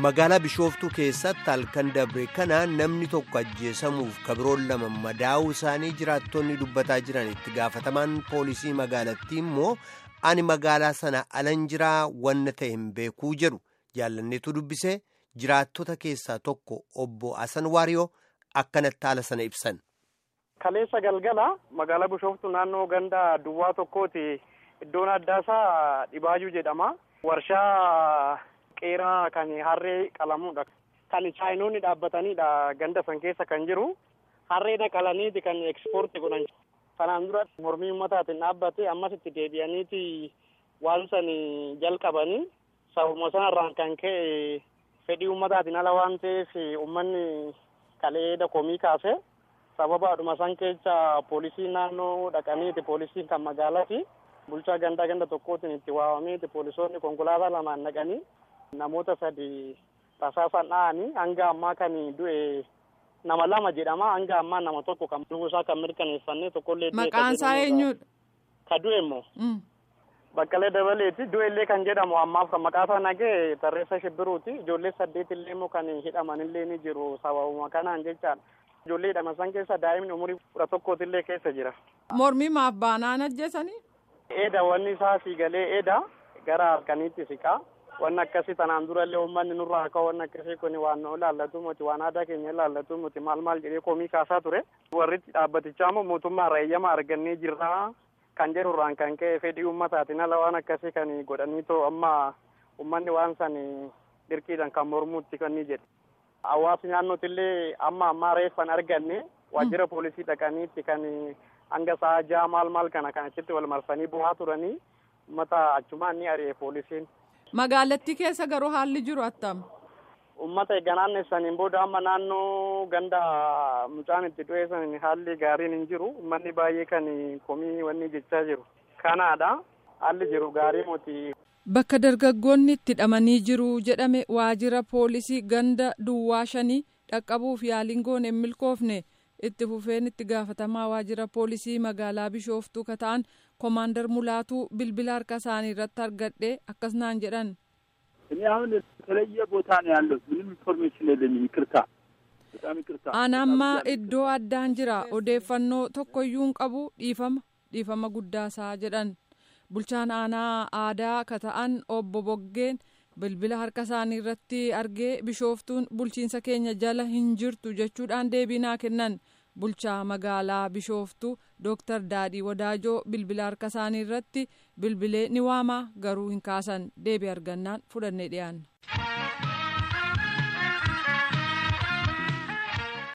magaalaa bishooftuu keessatti halkan dabre kana namni tokko ajjeesamuuf kabiroon lama madaa'uu isaanii jiraattonni dubbataa jiran itti gaafatamaan poolisii magaalattii immoo ani magaalaa sana alan jiraa wanna ta'e hin beekuu jedhu jaallanneetu dubbisee jiraattota keessaa tokko obbo Asan Waariyoo akkanatti haala sana ibsan. Kaleessa galgala magaalaa bishooftuu naannoo ganda duwwaa tokkooti iddoon addaasaa Dhibaayuu jedhama. Warshaa qeeraa kan harree qalamudha. Kan chaayinoonni dhaabbatanidha ganda san keessa kan jiru. Harreedha qalaniiti kan ekspoortii godhan. Kanaan dura mormii uummataatiin dhaabbate ammas itti deebi'aniiti waan san jalqabanii sababuma sanarraan kan ka'e fedhii uummataatiin ala waan ta'eef uummanni kaleessa komii kaase. sababaadhuma san keessa poolisiin naannoo dhaqaniiti poolisiin kan magaalaati bulchaa gandaa ganda tokkootiin itti waamameeti poolisoonni konkolaataa lamaan dhaqanii namoota sadi tasaasaan dha'anii hanga ammaa kan du'e nama lama jedhama hanga ammaa nama tokko kan du'uusaa kan mirkaneeffannee tokkollee maqaan isaa eenyudha ka du'e immoo baqqalee dabaleeti du'e illee kan jedhamu ammaaf kan maqaa isaa nagee tarreessa shibbiruuti ijoollee saddeet illee immoo kan hidhaman illee ni jiru sababuma kanaan jechaadha. Ijoollee hidhaman san keessa daa'imni umurii kudha tokkootillee keessa jira. Mormii maaf baanaan ajjeesanii? Eeda wanni isaa siigalee eeda gara halkaniitti siqaa. Wanni akkasii tanaan durallee uummanni nurraa akka wanni akkasii kun waan nu ilaallatu muti waan aadaa keenya ilaallatu muti maal maal jedhee komii kaasaa ture. Warri dhaabbatichaa immoo mootummaa irraa eeyyama argannee jirra kan jedhurraan kan ka'e fedhii uummataatiin ala waan akkasii kan godhanii too amma uummanni waan san dirqiidhaan kan mormuutti kan ni jedhe. Hawaasni naannootillee amma ammaa reeffan arganne waajjira poolisii dhaqaniitti kan hanga sa'a ja'a maal maal kana kan achitti wal marsanii bu'aa turanii uummata achumaan ni ari'e poolisiin. Magaalattii keessa garuu haalli jiru attam. Uummata egaa naannessaniin booda amma naannoo ganda mucaan itti du'e san haalli gaariin hin jiru uummanni baay'ee kan komii wanni jechaa jiru. Kanaadha haalli jiru gaarii moti. Bakka dargaggoonni itti hidhamanii jiru jedhame waajjira poolisii ganda duwwaa shanii dhaqqabuuf yaaliin goone hin milkoofne itti fufeen itti gaafatamaa waajjira poolisii magaalaa bishooftuu ka ta'an komaandar mulaatuu bilbila harka isaanii irratti argadhe akkas naan jedhan. እኔ አሁን የተለየ ቦታ ነው ያለሁት። ምንም ኢንፎርሜሽን የለኝም። ይቅርታ፣ በጣም ይቅርታ። አናማ iddoo addaan jira odeeffannoo tokkoyyuu hin qabu dhiifama dhiifama guddaasaa jedhan. bulchaan aanaa aadaa ka ta'an obbo Boggeen bilbila harka isaanii irratti argee bishooftuun bulchiinsa keenya jala hin jirtu jechuudhaan deebii naa kennan bulchaa magaalaa bishooftuu dooktar daadhii wadaajoo bilbila harka isaanii irratti bilbilee ni waamaa garuu hin kaasan deebii argannaan fudhannee dhiyaanna.